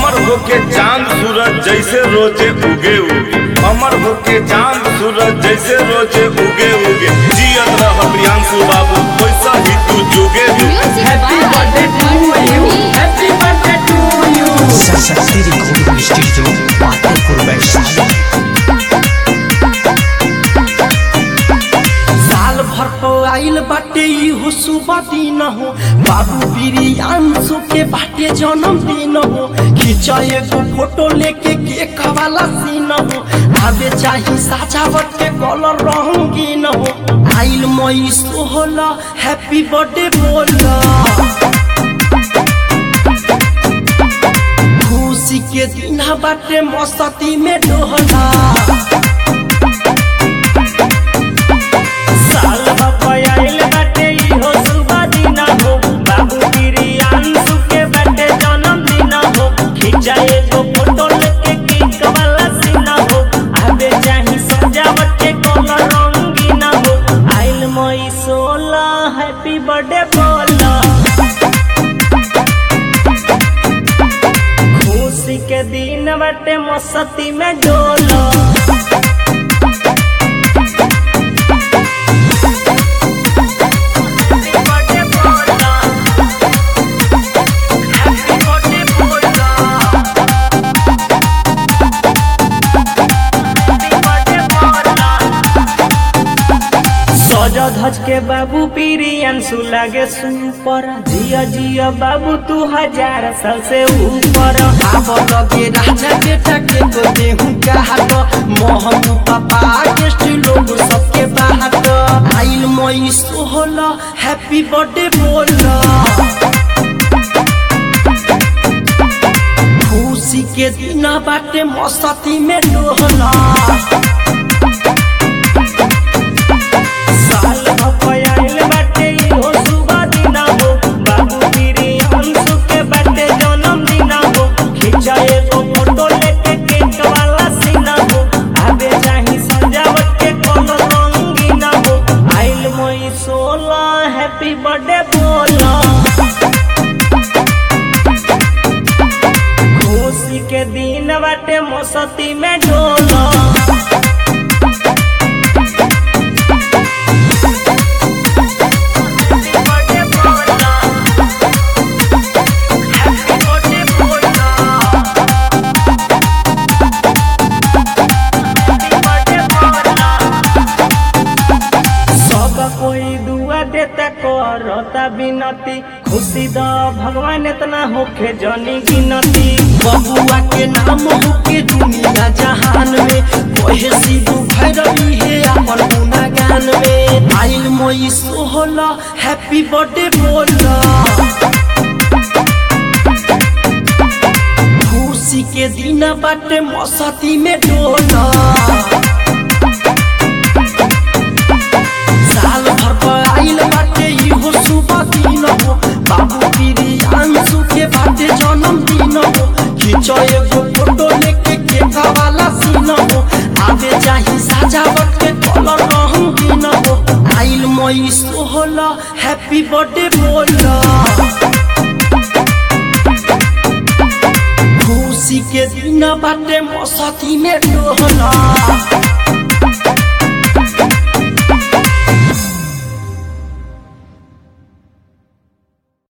अमर होके चांद सूरज जैसे रोजे उगे उगे अमर होके चांद सूरज जैसे रोजे उगे उगे जियत रह प्रियांशु बाबू वैसा ही तू जुगे जुगे Happy birthday to you. Happy birthday to you. Saraswati recording studio Patepur Vaishali साल भर तो आइल बाटे इहो सुबह दिन हो बाबू बिरियांशु के बाटे जन्मदिन हो खींचा एगो फोटो लेके केक वाला सीन हो आवे चाही सजावट के कलर रंगीन हो आइल मई सोहला हैप्पी बर्थडे बोला खुशी के दिन बाटे मस्ती में डोहला साल भपयाइल बाटे इहो सुबह दिन हो बाबू बिरियांशु के बाटे जन्मदिन हो खींचा एगो फोटो लेके केक वाला सीन हो आवे चाही सजावट के कलर रंगीन हो आइल मई सोला हैप्पी बर्थडे बोला खुशी के दिन बाटे मस्ती में डोला सज धज के बाबू पिरियंसु लागे सुपर जिया जिया बाबू तू हजार साल से ऊपर आब लगे राजा बेटा के तो देहू का हाथ मोहन पापा गेस्ट लोग सबके बाहर आइल मई सोहला हैप्पी बर्थडे बोला खुशी के दिन बाटे मस्ती में डोहला साल भपयाइल बाटे इहो सुबह दिन हो बाबू बिरियांशु के बाटे जन्मदिन हो खींचा एगो फोटो लेके केक वाला सीन हो आवे चाही सजावट के कोनो रंगीन हो आइल मई सोला हैप्पी बर्थडे बोला खुशी के दिन बाटे मस्ती में डोला सब कोई दुआ देता करता बिनती खुशी द भगवान इतना होखे जनी गिनती बबुआ के नाम होके दुनिया जहान में कोहे सिद्धू भैरवी है अपन गुनागान में आइल मोई सोहला हैप्पी बर्थडे बोला खुशी के दिन बाटे मस्ती में डोला साल भर पर आइल बाटे इहो सुबह दिन हो बाबू बिरियांशु के बाटे जन्मदिन हो खींचो एगो फोटो लेके केक वाला सीन हो आवे चाही सजावट के कलर रंगीन हो आइल मई सोहला हैप्पी बर्थडे बोला खुशी के दिन बाटे मस्ती में डोहला